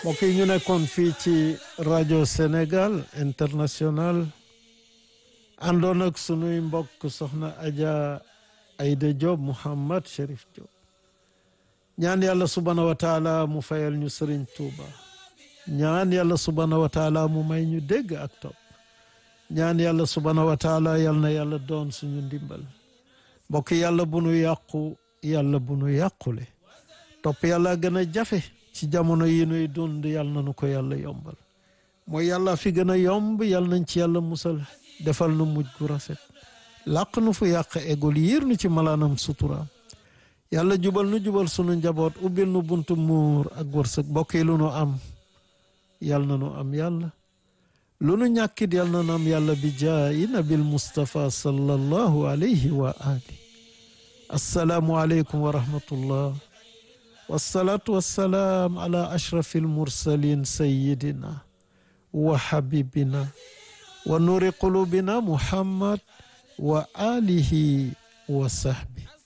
mbokk yi ñu nekkoon fii ci rajo Sénégal international àndoon ak sunuy mbokk soxna Adja Aïda Diop Mouhammad Cherif Diop ñaan yàlla subhaanahu wa taala mu fayal ñu Sëriñ Tuuba ñaan yàlla subhaanahu wa taala mu may ñu dégg ak topp ñaan yàlla subhaanahu wa taala yal na yàlla doon suñu ndimbal mbokk yàlla bu nu yàqu yàlla bu nu yàqule topp yàlla gën a jafe ci jamono yi nuy dund yàlla na nu ko yàlla yombal mooy yàlla fi gën a yomb yàlla nañ ci yàlla musal defal nu mujj gu rafet làq nu fu yàq egul yiir nu ci malaanam suturaam yàlla jubal nu jubal sunu njaboot ubbil nu buntu muur ak wërsëg mbokk yi lu nu am yàlla na nu am yàlla lu nu ñàkkit yàlla na nu am yàlla bi jaayi nabil Mustafa sallallahu alayhi wa ali assalaamu aleykum wa rahmatullah wasalaatu wasalaam ala ashrafi almursalin sayidina wa habibina wa nuri qulubina muhammad wa alihi wa sahbi